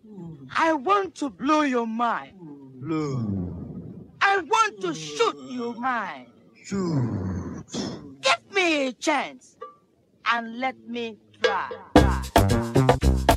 I want to blow your mind. Blow. I want to shoot your mind. Shoot. Give me a chance and let me try. try.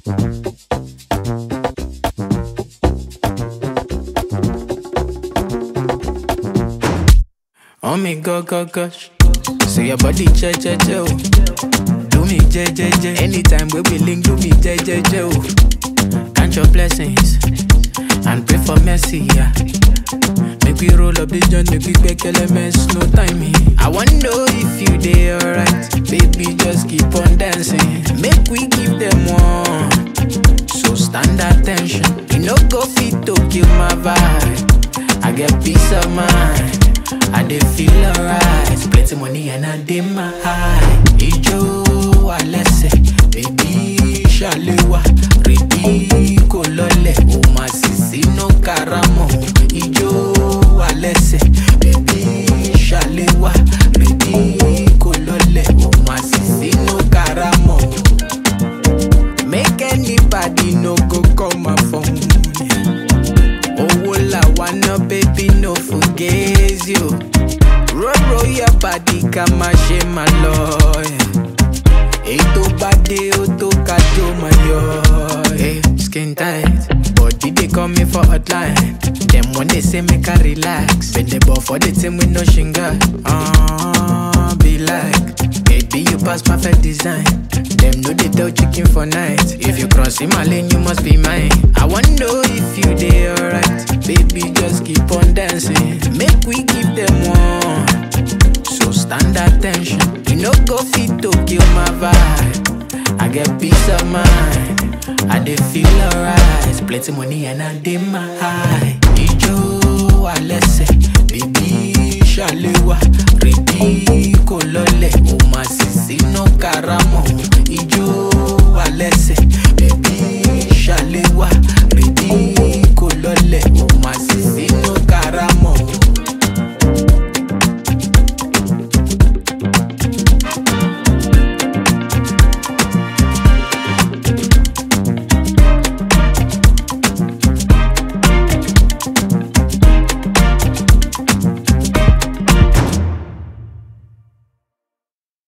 Oh me go go gosh. So your body che che che oh. Do me je je je. Anytime we be link, do me je je je oh. Count your blessings and pray for mercy. Yeah. Make we roll up the joint, make we make elements, no timing. I wanna know if you dey alright, baby. Just keep on dancing. Make we give them one. So stand attention. You no go fit to kill my vibe. I get peace of mind. I dey feel alright. Plenty money and I dey my high. Ijo alẹ́sẹ̀, baby ṣàlẹ́wà. Rèdí kò lọlẹ̀, o máa sì sínú karamọ̀. Ijo alẹ́sẹ̀, baby ṣàlẹ́wà. Rèdí kò lọlẹ̀, o máa sì sínú karamọ̀. Make anybody no go call my phone. Owó làwa ná baby no forget you. Roll roll your body ká má ṣe má lọ. Èyí tó bá dé ó tó ká tó máa yọ. Hey, skin tight, body dey call me for hotline. Dem wan dey say make I relax. Bend the ball for the team with no shinga. Uh, be like, baby you pass perfect design. Dem no dey tell chicken for night. If you cross in my lane, you must be mine. I wanna know if you dey alright. Baby, just keep on dancing. Make we give them one. So stand attention. You no go fit to kill my vibe. I get peace of mind. I dey feel alright. Plenty money and I dey my high. Ijo alẹ́sẹ̀, baby ṣàlẹ́wà. Rèdí kò lọlẹ̀, o máa sì sínú karamọ̀. Ijo alẹ́sẹ̀,